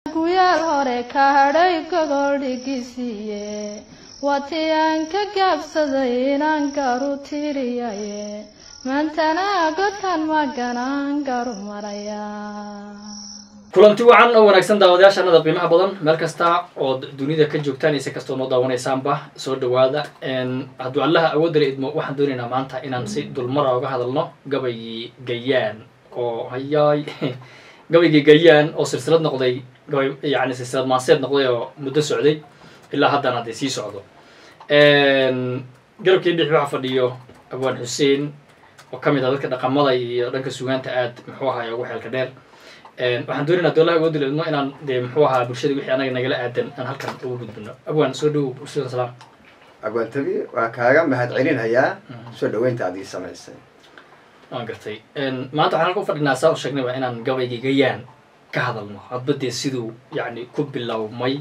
guyaal hore ka hadhay gogol dhigisiiye watii aan ka gaabsaday inaan garu tiriyaye maantana godkan maganaan garu maraya kulanti wacan oo wanaagsan daawadayaashanada qiimaha badan meel kasta oo dunida ka joogtaan ise kastoo noo daawanaysaanba soo dhawaada hadduu allaha awoodala idmo waxaan doonaynaa maanta inaan si dulmara uga hadalno gabaygii gayaan oo hayaay gabaygii gayaan oo silsilad noqday gabay yani silsilad maanseed noqday oo muddo socday ilaa haddana hadday sii socdo garabkii dhix waxaa fadhiyo abwaan xuseen oo ka mid ah dadka dhaqamada iyo dhanka sugaanta aad muxuu ahaay ugu xeelka dheer waxaan doonaynaa doolaha awoodila idmo inaan dee muxuu ahaa bulshada wixii anaga nagala aadan aan halkan ugu gudbino abwaan soo dhawow bulshada salaam abwaantabi waa kaaga mahad celinayaa soo dhaweynta adii samaysay waan gartay maanta waxaan halka u fadhinaa saa u sheegnay waa inaan gabaygii gayaan ka hadalno hadba dee siduu yacni ku bilowmay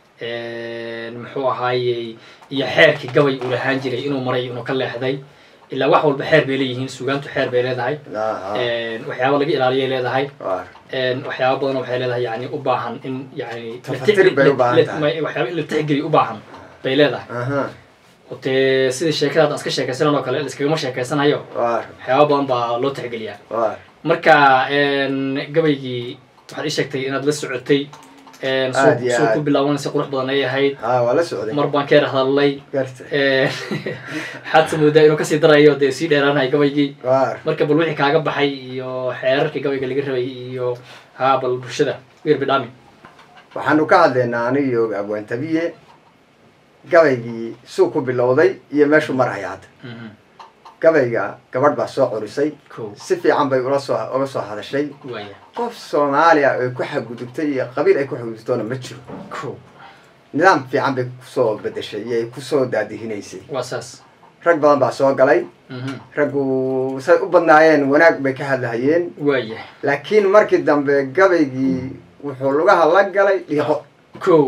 muxuu ahaayey iyo xeerkii gabay uu lahaan jiray inuu maray inuu ka leexday ilaa wax walba xeer bay leeyihiin sugaantu xeer bay leedahay waxyaaba laga ilaaliyay leedahay waxyaaba badan waxay leedahay yani u baahan in yani Tafatir bay u baahan tahay. waxyaaba in la tixgeliyo u baahan bay leedahay oo dee sidii sheekada hadda iska sheekaysanan oo kale laiskagama sheekaysanayo waar waxyaaba badan baa loo tixgeliyaa waar marka gabaygii waxaad ii sheegtay inaad la socotay Aad soo iyo soo aad. ku bilaabanaysa qurux badan ay ahayd ha waa la socday mar baan ka yar hadalnay garta waxaad sa moodaa inuu kasii darayo dee sii dheeraanahay gabaygii waar marka bal wixii kaaga baxay iyo xeerarkii gabayga laga rabay iyo haa bal bulshada weer bidhaami waxaanu ka hadlaynaa aniyo abwaantabiye gabaygii suu ku bilowday iyo meeshuu maraya hadda gabayga gabadh baa soo curisay ko si fiican bay ula soo uga soo hadashay waaya qof soomaaliya ay ku xadgudubtay iyo qabiil ay ku xadgudubtoona ma jiro ko nidaam fiican bay kusoo bedeshay iyo ay kusoo daadihinaysay waa saas rag badan baa soo galay raggu say u badnaayeen wanaag bay ka hadlahayeen waaya laakiin markii dambe gabaygii wuxuu lugaha la galay dhiiqo ko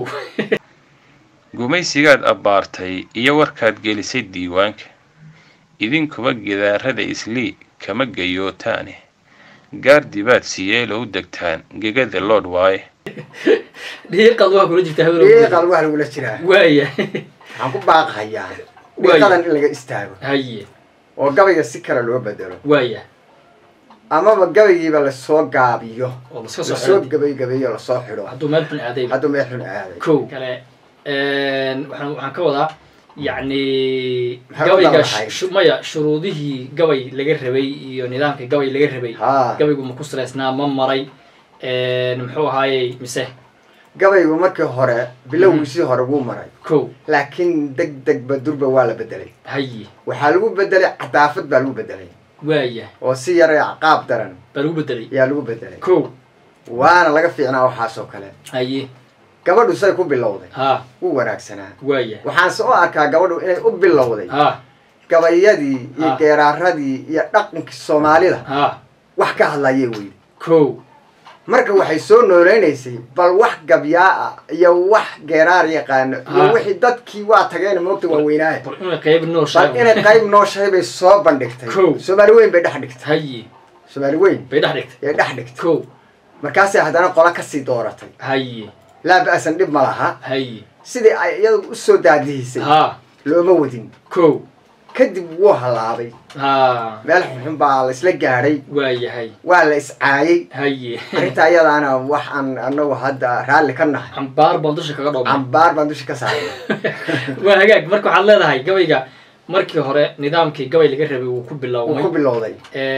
gumaysigaad abbaartay iyo warkaad gelisay diiwaanka idinkuba gidaarada islii kama gayootaane gaardi baad siyeelow degtaan gegada loodh waaye dhiiqad waa kula jirtaa dhiiqan wax lagula jiraa waaya waxaan ku baaqahayaa dhiiqadan in laga istaago haye oo gabayga si kale loo bedelo waaya amaba gabaygiiba lasoo gaabiyo oo laska soo lasoo xidho gabaygabeeyo lasoo xidho hadduu meel xun aaday hadduu meel xun aaday ko kale waxaan waxaan ka wadaa yacni Maxay u gabayga dalacayd? shu- maya shuruudihii gabay laga rabay iyo nidaamkii gabay laga rabay haa gabaygu ma ku salaysnaa ma maray muxuu ahaayey mise gabaygu markii hore bilowgiisii hore wuu maray ko laakiin deg degba durba waa la bedelay haye waxaa lagu bedelay cadaafad baa lagu bedelay waaya oo si yare qaab daran baa lagu bedelay ayaa lagu bedelay ko waana laga fiicnaa waxaasoo kale haye gabadhu say ku bilowday ha wuu wanaagsanaa waaya waxaanse u arkaa gabadhu inay u bilowday ha gabayadii iyo Ah. geeraaradii iyo dhaqankii soomaalida ha wax ka hadlayay weyde ko marka waxay soo nooleynaysay bal wax gabyaa ah iyo wax geeraar yaqaano iyo Ah. wixii dadkii waa tageen moogta waaweynaaye bal inay qayb noo bal inay qayb nooshahay bay soo bandhigtay Kow. soomaali weyn bay dhex dhigtay haye soomaali weyn bay dhex dhigtay yay dhex dhigtay ko markaasay haddana qola kasii dooratay haye laa ba-san dhib ma laha haye sidii ay iyadu usoo daadihisay ha looma wadin ko kadib wuu hallaabay ha meel xunxun baa la isla gaadhay waayahay waa la iscaayay haye arrinta iyadaana wax aan anagu hadda raalli ka nahay cambaar baan dusha kaga dhoobnay cambaar baan dusha ka saaray waa hagaag marka waxaad leedahay gabayga markii hore nidaamkii gabay laga rabay wuu ku wuu ku biloawmay bilowday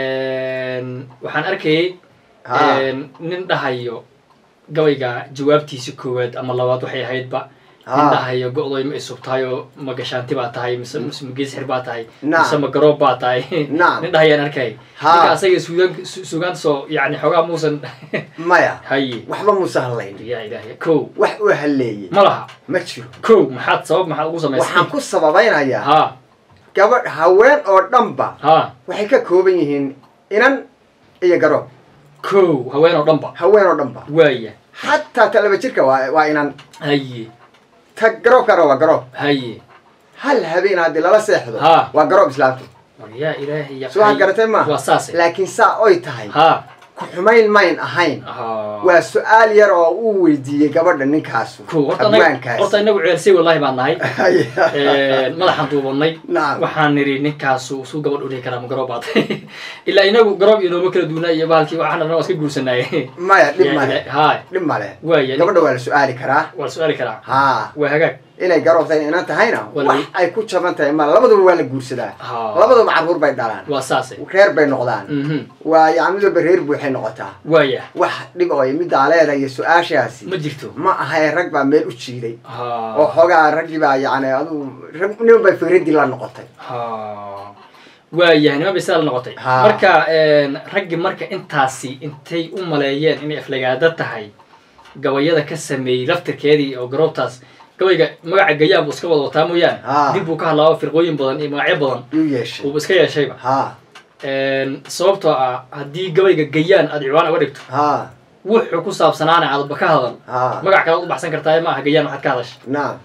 waxaan arkayay Ha. nin dhahayo gabayga jawaabtiisi koowaad ama labaad waxay ahaydba nin Ha. dhahayo go-doy ma isubtahayo ma gashaanti baa tahay mise mise ma geesxir baa tahay Naam. mise ma garoob baa tahay Naam. nin dhahayaan arkay Ha. ninka asaga suugaan su- suugaanta soo yani xoogaa muusan maya haye waxba muuse hadlayn yaa ilaahay ko wax uu halleeyey ma laha ma jiro ko maxaad sabab maxaad ugu waxaan samaysay ku sababaynayaa ha gabadh haween oo dhanba ha waxay ka kooban yihiin inan iyo garoob ko haween oo dhanba haween oo dhanba waaya xataa ta laba jirka waa waa inan haye ta garoobkana waa garoob haye hal habeen haddii lala seexdo Ha. waa garoob islaamtu war yaa ilaahay ya soo waxaad garatay maaha waa saase laakiin saa oy tahay ha ku xumayn mayn ahayn Ha. waa su-aal yar oo uu weydiiyey gabadha ninkaasu Kow, horta anaga- abwaankaas horta inagu ceelsay wallahi baan nahay Haya. madaxaan duubanay Nacam. waxaan nidhi ninkaasu suu gabadh u dhihi karaa ma garoob baad ilaa inagu garoob iyo nooma kala duunaa iyo bahalkii waxaan dhan waa iska guursanaaye maya dhib male hay dhib male waaya gabadha waa la su-aali karaa waa la su-aali karaa ha waa hagaag inay garoobtahay inan tahayna Waa la- wax ay ku jaban tahay ma labaduba waa la guursadaa Ha. labaduba carruur bay dhalaan waa saase reer bay noqdaan Mhm. waa yani mid walba reer buuxay noqotaa waaya wax dhib oo middaa leedahay iyo su-aashaasi ma jirto ma ahay rag baa meel u jiiday ha oo xoogaa raggii baa yani aduu rag niman bay firadii la noqotay ha waayahay niman bay sidaa la noqotay Ha. marka raggi marka intaasi intay u maleeyeen inay aflagaado tahay gabayada ka sameeyey laftirkeedii oo garoobtaas gabayga magaca gayaan buu iska wada wataa mooyaane Ha. dib buu ka hadlaaba firqooyin badan iyo magacyo badan yuu yeeshay uuba iska yeeshayba ha sababtoo ah haddii gabayga gayaan aad ciwaan uga dhigto ha wuxuu ku saabsanaana aadba ka hadal ha magac kale u baxsan kartaa ma aha gayaan waxaad ka hadasha naam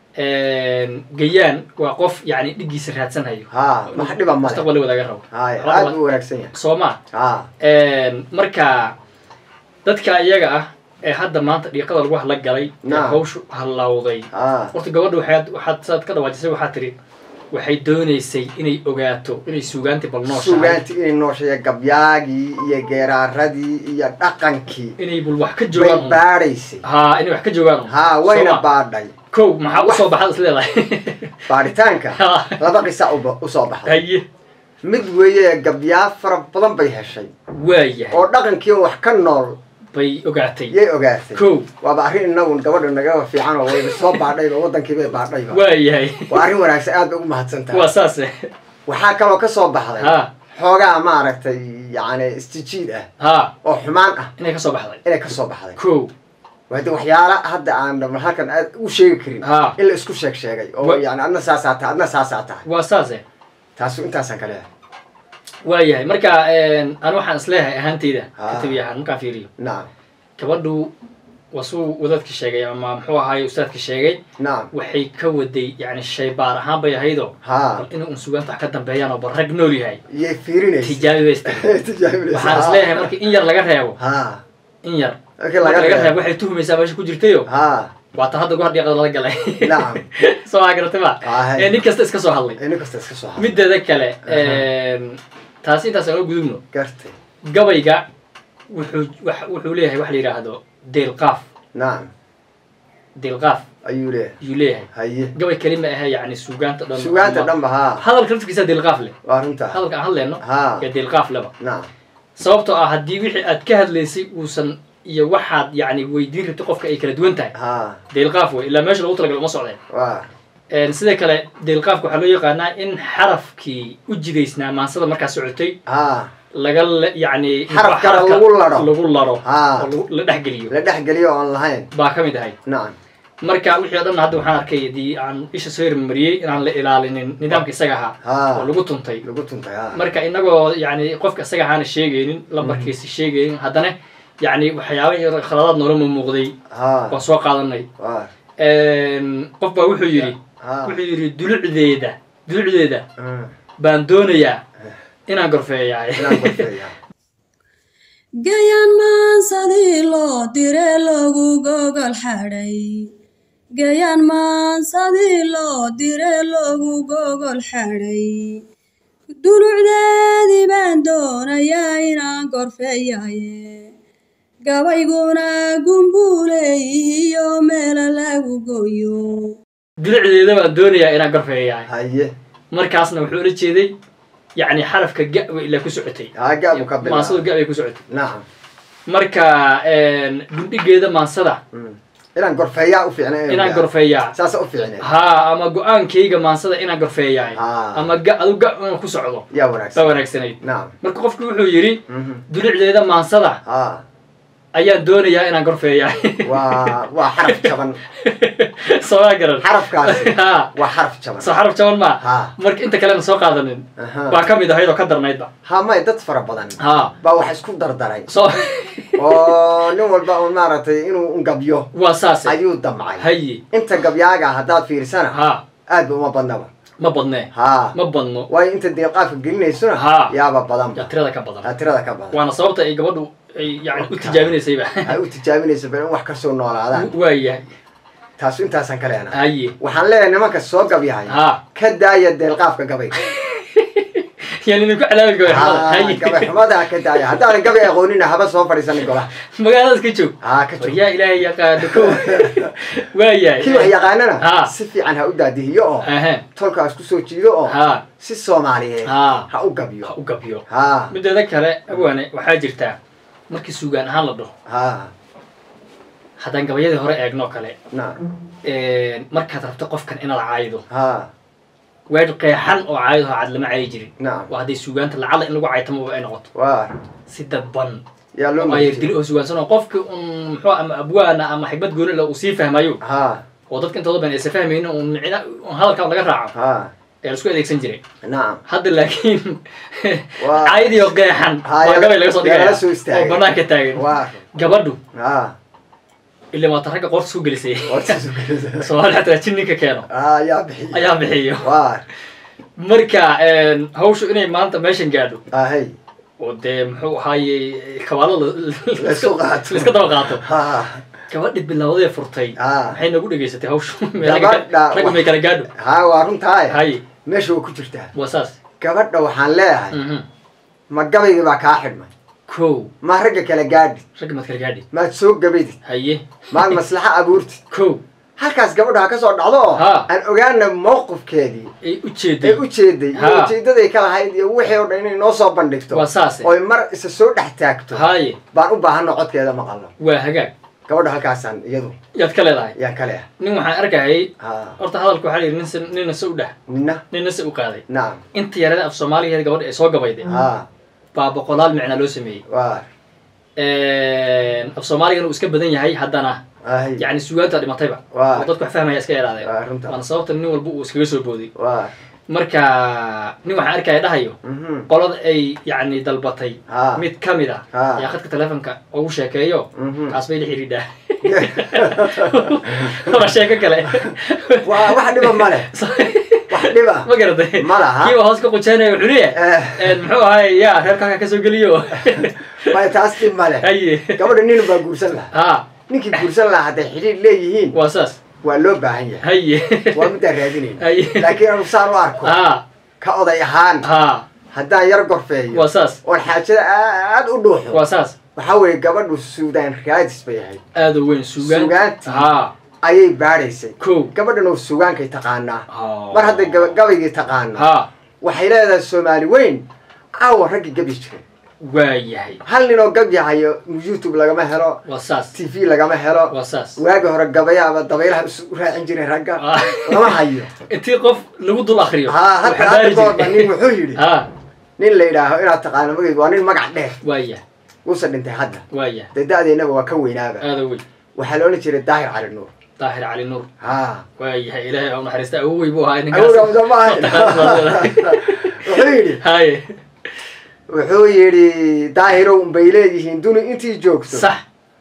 gayaan waa qof yani dhigiisa raadsanhayo ha wax dhiba male mustaqbal wadaaga rabo hay Waxba- aad buu wanaagsan yahay soo ma ha marka dadka iyaga ah ee hadda maanta dhiiqada lagu hadla galay ee Naam. hawshu hallawday ha horta gabadha waxaad waxaad saad ka dhawaajisay waxaa tiri waxay doonaysay inay ogaato inay suugaantii bal nooshahay sugaanti inay noosheeya gabyaagii iyo geeraaradii iyo dhaqankii inay bul wax ka bay joogaan un. baadhaysay ha inay wax ka joogaan un. ha wayna Soo ma? baadhay kow maxaa usoo baxad is leedahay baadhitaanka Ha. laba qisa uba- usoo baxday haye mid weeye gabyaa fara badan bay heshay waayahay oo dhaqankii oo wax ka nool bay ogaatay yay ogaatay kow waaba arrin inagu gabadha naga fiican oo wayba soo baadhayba wadankii bay baadhayba waayahay waa arrin wanaagsan aad bay ugu mahadsan tahay waa saase waxaa kaloo ka soo baxday ha xoogaa maaragtay yani istijiid ah ha oo xumaan ah inay ka soo baxday inay ka soo baxday kow wade waxyaala hadda aan halkan aad u sheegi karin Ha. in la isku sheeg sheegay oo Wa- yani adna saasaa tahay adna saasaa tahay waa saase taasu intaasaan ka leeyahay waayahay marka anu waxaan isleeyahay ahaanteyda Ha. katabi ahaan markaan fiiriyo nacam gabadhu wasuu wadaadka sheegay ama muxuu ahaay ustaadka sheegay nacam waxay ka waday yani shaybaar ahaan bay ahaydoo ha bal inay un sugaanta wax ka dambeeyaan oo bal rag nool yahay iyay fiirinaysa tijaabi bay istiri tijaabinaysa waxaan isleeyahay marka in yar laga reebo ha in yar markii marka laga laga reebo reebo waxay tuhmaysaa meesha ku jirtayo ha waa tan hadda goor dhiiqada lala galay nacam soo maa garatay ma Ahay. ee nin kasta iska soo hadlay nin kasta iska soo hada mideeda kale taasi intaas aan u gudubno gartay gabayga wuxuu wax- wuxuu leeyahay wax la yidhaahdo deelqaaf nacam deelqaaf ayuu leeyahay ayuu leeyahay haye gabay kelima ahe yani suugaanta dhan sugaanta ama- dhanba ha hadalka laftigiisa deelqaaf leh waa runta hadalka aan hadleyno ha ee deelqaaf leba nacam sababtoo ah haddii wixii aad ka hadlaysay uusan iyo waxaad yani weydiin rabtay qofka ay kala duwan tahay ha deelqaaf wey ilaa meesha lagu talagalo uma socdeen waa sidoo kale deelqaafka waxaa loo yaqaanaa in xarafkii u jidaysnaa maansada markaa socotay ha laga le- yani Xaraf kale xarafka lagu laro. lagu laro Ha. oo lagu- la dhexgeliyo la dhex geliyo oon lahayn baa ka mid ahay nacam marka wixii o dhan hadda waxaan arkay haddii aan isha soo hirmariyey inaan la ilaalinin nidaamka isaga ahaa Ha. oo lagu tuntay lagu tuntay ha marka inagoo yani qofka isaga ahaana sheegaynin lambarkiisa sheegaynin haddana yani waxyaaba yar khaladaad noolama muuqday ha waan soo qaadanay waa qof baa wuxuu yidhi ha wuxuu yidhi dulucdeeda dulucdeeda Mm. baan doonayaa inaan gorfeeyaay inaan gorfeeya gayaan maansadii loo dire lagu gogol xadhay gayaan maansadii loo dire lagu gogol xadhay dulucdeedii baan doonayaa inaan gorfeeyaye gabayguna gumbuuleeyihiyo meela lagu goyo dulucdeeda baan doonayaa inaan gorfeeyaay haye markaasna wuxuu ula jeeday yani xarafka ga way ilaa ku socotay ha gaabu ka maansadu bilaa ga bay ku socotay nacam marka gundhigeeda maansada Mm. inaan gorfeeyaa u fiicna inaan gorfeeyaa saasa u fiicnay ha ama go-aankayga maansada inaan gorfeeyaay Ha. ama ga adu ga inaan ku socdo yaa baa wanaagsan wanaagsanayd nacam marka qofku wuxuu yidhi Mhm. dulucdeeda maansada ha ayaan doonayaa inaan gorfeeyaay waa waa xaraf jaban soomaa garan xarafkaasi ha waa xaraf jaban soo xaraf jaban maa ha marka inta kalena soo qaadanin aha baa ka mid ahayd oo ka darnaydba ha may dad fara badan ha baa wax isku dardaray soo oo nin walba un maaragtay inuu un gabyo waa saase ayuu damcay haye inta gabyaaga haddaad fiirsana ha aad ba uma badnaba ma badnee ha ma badno waayo inta deeqaafka gelinaysuna Ha. yaaba yaa badanba tirada ka badan aa tirada ka badan waana sababta ay gabadhu ay yani u tijaabinaysayba ay u tijaabinaysa bal in wax kasoo noolaadaan waayahay taasu intaasaan ka leenahay haye waxaan leeyahay nimanka soo gabyahay ha ka daaya deelqaafka gabayga yani idinku calaabi gabay Ha, haye gabay xumada ka daaya haddaanan gabay aqoonina haba soo fadhiisanin golaha magaaladaas ka joog ha ka joog yaa ilaahay yaqaano ko kii wax waayahay yaqaanana Ha. si fiican ha u daadihiyo oo aha tolkaas kusoo jiido oo ha si soomaaliyeed ha ha u ha gabyo u gabyo ha mideeda kale abwaane waxaa jirtaa markii suugaan ahaan la dhaho ha haddaan gabayadii hore eegno kale na markaad rabto qofkan inaad caaydo ha weedh qeexan oo caayado cad lama caayi jirin nacam waa hadday suugaanta lacala in lagu caytamo ay noqoto waa si dadban yaa loo oo ayar maqjiyey. dili oo sugaansan oo qofki un muxuu ama abwaana ama xikmad gooni la uu sii fahmayo ha oo dadka intooda badan aysa fahmaynin un micna un hadalkaa laga raaco ha ee la isku adeegsan jiray nacam hadda laakiin Waa- caayadii oo qeexan Ha, waa yaa- gabay laga soo yaa dhigaya la soo istaagay. oo banaanka taagan waa gabadhu ha ilaa waata ragga qoorta isku gelisay hortiisu gelisa. soomaali xataa jin ninka keeno ha yaa bixiy ayaa bixiyo waa marka hawshu inay maanta meeshan gaadho ha hey oo dee muxuu ahaaye kabaalo Laysku qaato. laiska daba qaato ha gabadhi bilowdee furtay Ah. maxay nagu dhegaysatay hawshu Gabadha ragga may kala gaadho ha waa runtahay haye meesha way ku jirtaa waa saas gabadha waxaan leeyahay Mhm. ma gabaygii baa kaa xidhmay kow ma ragga kala gaadhi ragga maad kala gaadhi maad soo gabaydid haye maad maslaxo abuurtid kow halkaas gabadha ha ka soo dhacdo oo Ha. aan ogaana mowqifkeedii ay u ee jeeday u jeeday iyo Ha. ujeedaday ka lahayd iyo wixii oo dhan inay noo soo bandhigto waa saase oy mar isa soo dhex taagto haye baan u baahano codkeeda maqalno waa hagaag gabadha halkaasaan iyadu yaad ka leedahay yaan kale ah nin waxaan arkayay ha horta hadalka waxaa la yidhi nin se nina se u dheh nina nina se u qaaday nacam inta yarada af soomaaligeeda gabadha ay soo gabayday ha baa boqolaal micnaa loo sameeyey waa af soomaaligana uu iska badan yahay haddana ahay yani sugaanta dhimatayba Waa. oo dadku wax fahmaya iska yaraadeen waa runta waana sababta nin walba uu iskaga soo booday waa marka nin waxaan arkaya dhahayo mhm qolada ay yani dalbatay ha mid ka mid ah Ha. ayaa khadka telefonka ugu sheekeeyo mhm kaas bay la xidhiidhaa waa sheeko kale waa wax dhiba male wax dhiba ma garatay Ma laha. kiiba hoos ka qujaynaya wuxuu leeyahay Eh, muxuu ahay ya reerkaaga kasoo geliyo maya taas dhib male haye gabadha nin baa guursan lahaa ha ninkii guursan lahaa hadday xidhiir leeyihiin waa saas waa loo baahan yahay haye waa midaan raadinayna haye laakiin anu saan u arko ha ka oday ahaan ha haddaan yar gorfeeyo waa saas oon xaajada aad u dhuuxo waa saas waxaa weeye gabadhu suudaan raadis bay ahayd aada u weyn sugaan Sugaantii. ha ayay baadhaysay kow gabadhan oo sugaankay taqaanaa Ha. mar hadday gaba- gabaygii taqaano ha waxay leedahay soomaali weyn caawa raggii gabi jiray waa yahay hal nin oo gabyahayo youtube lagama helo waa saas t v lagama helo waa saas waagi hore gabayaaba dabaylaha isu raacin jiray ragga Ah. lama hayo intii qof lagu dul akriyo ha hadda waxaa hadda baari goorba jiray. nin wuxuu yidhi ha nin la yidhaaho inaad taqaano magayd waa nin magac dheer waa yahay uusa dhintay hadda waa yahay dee da-deennaba waa ka weynaaba aada u weyn waxaa la odhan jiray daahir cali nuur daahir cali nuur ha waa yahay ilaahay au naxariista awowey buu ahaa awowga ninkaas ma ahayn wuxuu yidhi haye wuxuu yidhi daahirow unbay leeyihiin duni intii joogto sax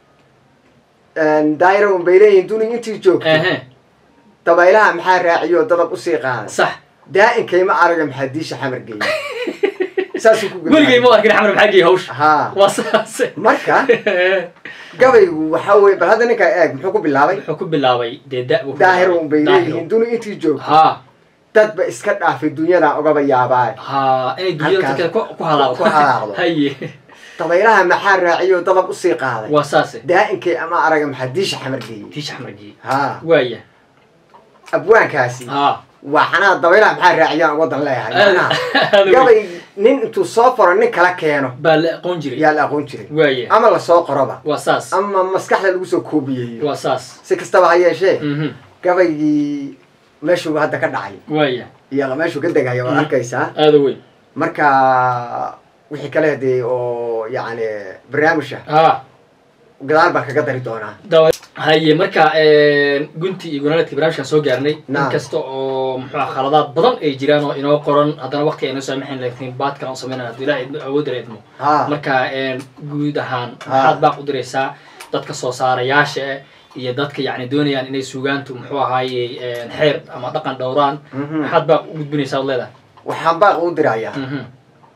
daahirow unbay leeyihiin duni intii joogto ehe dabaylaha maxaa raaciyo dadab usii qaaday sax daa'inkayma araga maxaa diisha xamar geeyay saasuu ku weligay ma arkin xamar maxaa geeyay hawsha ha waa saas marka gabaygu waxaa weye bal hadda ninkaa eeg muxuu ku bilaabay wuxuu ku bilaabay dee da buu ku daahirow bilaabay. unbay Daahiro. leeyihiin duni intii joogto ha dadba iska dhaafay dunyadan ogaba yaabaa ha inay dunyada Halkaas. kale ku ku halaaqdo Ku halaaqdo. haye dabaylaha maxaa raaciyo dadab usii qaaday waa saase daa'inkay ama araga maxaa diisha xamar geeyay tiisha xamar geeyay ha waa yahay abwaankaasi ha waa xanaa dabaylaha maxaa raaciyaan wadan leeyahay macnaha aada weyn. gabay nin intuu soo faro nin kala keeno baa la aqoon jiray yaa la aqoon jiray waa yahay ama lasoo qoroba waa saas ama maskaxda lagu soo koobiyeeyo waa saas si kastaba ha yeeshee mhm gabaygii meeshuu hadda ka dhacay waa yahay iyo meeshuu ka degaya waad Mm. arkaysaa aada weyn marka wixii kale dee oo yacni barnaamijka ha gadaal baan kaga dari doonaa dawa haye marka gunti iyo gunaanadkii barnaamijkan soo gaarnay in Naam. kasta oo muxuu ah khaladaad badan ay jiraan oo inoo qoran haddana waqti aynoo saamaxayn laakiin baadkan aan sameynana haddii ilaah idmo awood la idmo ha marka guud ahaan Ah. maxaad baaq u diraysaa dadka soo saarayaasha eh, iyo dadka yacni doonayaan inay sugaantu muxuu ahaaye xeer ama dhaqan dhowraan Mhm. maxaad baaq u gudbinaysaa ad leedahay waxaan baaq u dirayaa Mhm.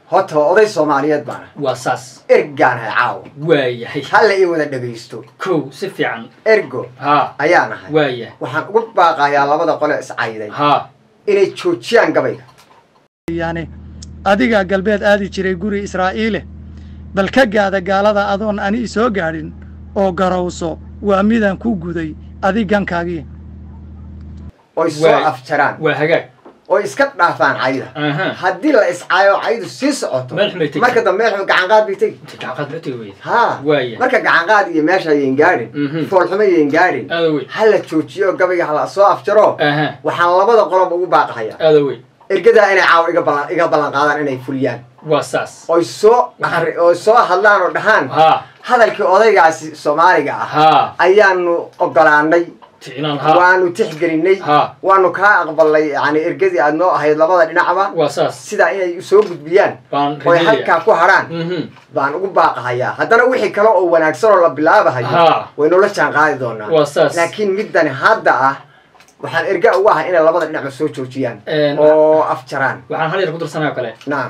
horta oday soomaaliyeed baana waa saas ergaan hay caawa waayahay hala ii wada dhegaysto kow si fiican ergo ha ayaan ahay waayahay waxaan ugu baaqayaa labada qole iscayday ha inay joojiyaan gabayga yani adigaa galbeed aadi jiray guri israa'iile bal ka gaada gaalada adoon ani isoo gaadhin oo garowso waa midaan ku guday adigankaagii oy soo Waay. afjaraan waa hagaag oo iska dhaafaan cayda aha haddii la iscaayo caydu sii socoto Meel xumay tegi. marka dambe meel xum gacanqaad bay tegi gacaqaad ma tegi weyda ha Waaya. marka gacanqaad iyo meesha ayan gaadhin Mhm. foolxumo ayan gaadhin aada wey hala joojiyo gabayga hala soo afjaro aha waxaan labada qolob ugu baaqahayaa aada wey ergadaa inay caawa iga ballan iga ballan qaadaan inay fuliyaan waa saas oy soo akri oo soo hadlaan oo dhahaan ha hadalkii odaygaasi soomaaliga ah ha ayaanu ogolaanay ticnaan ha waanu tixgelinay ha waanu kaa aqbalnay yani ergadii aad noo ahayd labada dhinacba waa saas sidaa inay soo gudbiyaan baan oy rajeynaya halkaa ku hadhaan mhm baan ugu baaqahayaa haddana wixii kale oo wanaagsan oo la bilaabahayo Ha. waynula jaan qaadi doonaa waa saas laakiin midani hadda ah waxaan erga ugu ahay inay labada dhinacba soo joojiyaan Een, oo afjaraan waxaan hal yar ku darsanaya oo kale nacam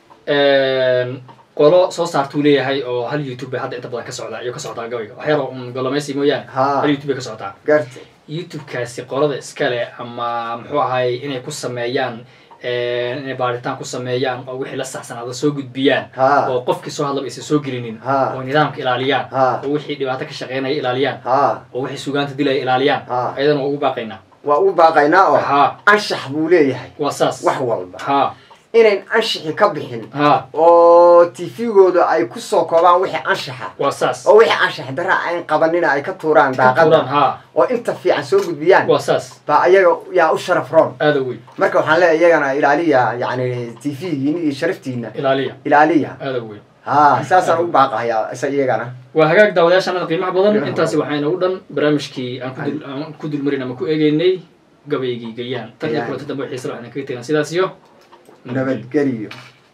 qolo soo saartuu leeyahay oo hal youtube bay hadda inta badan ka socdaa iyo ka socdaa gabayga wax yar oo un golomaysi mooyaane Ha. hal youtube bay ka socotaa garta youtube-kaasi qolada iskale ama muxuu ahay inay ku sameeyaan inay baaritaan ku sameeyaan oo wixii la saxsanaada soo gudbiyaan Ha. oo qofkii soo hadlaba aysan soo gelinin Ha. oo nidaamka ilaaliyaan Ha. oo wixii dhibaato ka shaqeynaya ilaaliyaan ha oo wixii sugaanta dilaya ilaaliyaan Ha. ayadana waa ugu baaqaynaa waa ugu baaqaynaa oo ha anshax buu leeyahay waa saas wax walba ha inayn anshixi ka bixin ha oo tifigooda ay ku soo koobaan wixii anshaxa waa saas oo wixii anshax darra ayn qabanina ay ka tuuraan Ka tuuraan, daaqada ha oo inta fiican soo gudbiyaan waa saas baa ayaga yaa u sharaf roon aada wey marka waxaan leeyahay iyagana ilaaliya yani tv-giina iyo sharaftiina ilaaliya ilaaliya aada wey ha saasaan ugu baaqahayaa isa iyagana waa hagaag daawadayaashanada qiimaha badan Qiimaha intaasi badan. waxayna u dhan barnaamijkii aan ku dul aan ku dulmarin ama ku eegeynay gabaygii gayaan tan iyo Gayaan. kulanta dambe xiisa waxayna kaga tegaan sidaas iyo nabadgeliyo